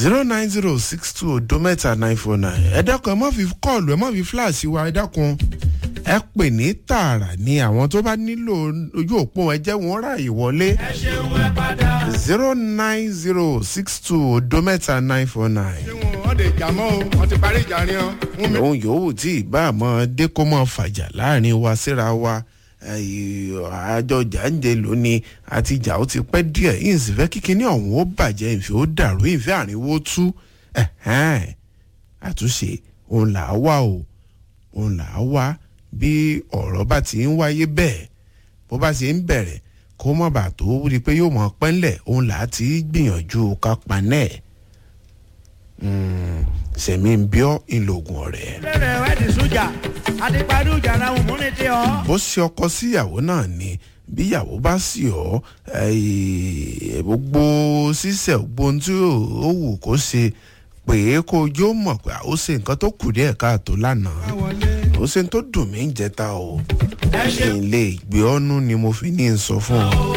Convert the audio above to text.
zero nine zero six two odo mẹ́ta nine four nine ẹ dákun ẹ má fi kọ́ọ̀lù ẹ má fi fíláàsì wa ẹ dákun ẹ pè ní tààrà ni àwọn tó bá nílò ojú òpó ẹ jẹ́ wọn ráàyè wọlé ẹ ṣeun ẹ padà. zero nine zero six two odo mẹ́ta nine four nine. ṣé wọn wọn lè jà mọ́ o wọn ti parí ìjà ni ọ. fún mi. òun yòówù tí ìbá àmọ́ dé kó mọ́ fàjà láàrin wa síra wa àjọ jàǹjẹ lónìí àti ìjà ó ti pẹ́ díẹ̀ yìí sì fẹ́ kíkiní ọ̀hún ó bàjẹ́ ìfẹ́ ó dàrú ìfẹ́ àrínwó tú ẹ̀hẹ́n. àtúnṣe òun là á wá o òun là á wá bí ọ̀rọ̀ bá ti ń wáyé bẹ́ẹ̀ bó bá ti ń bẹ̀rẹ̀ kó mọ̀ bà tó rí i pé yóò mọ̀ pẹ́ńlẹ̀ òun là á ti gbìyànjú ká panẹ́ ẹ̀ sẹ̀mí ń bíọ́ ìlògùn ọ̀rẹ́. bẹ̀rẹ̀ wẹ́ẹ̀dì sójà àti parí ìjà làwọn mú ní tí ọ. bó ṣe ọkọ síyàwó náà ni bíyàwó bá sì ọ eh, gbogbo ṣíṣe gbogbo ohun tí ó wù kó ṣe pé kó ojú ó mọ̀ pé ó ṣe nǹkan tó kù díẹ̀ káàtó lánàá ó ṣe tó dùn mí ń jẹta o kí n lè gbé ọ́nú ni mo fi ní í sọ fún ọ.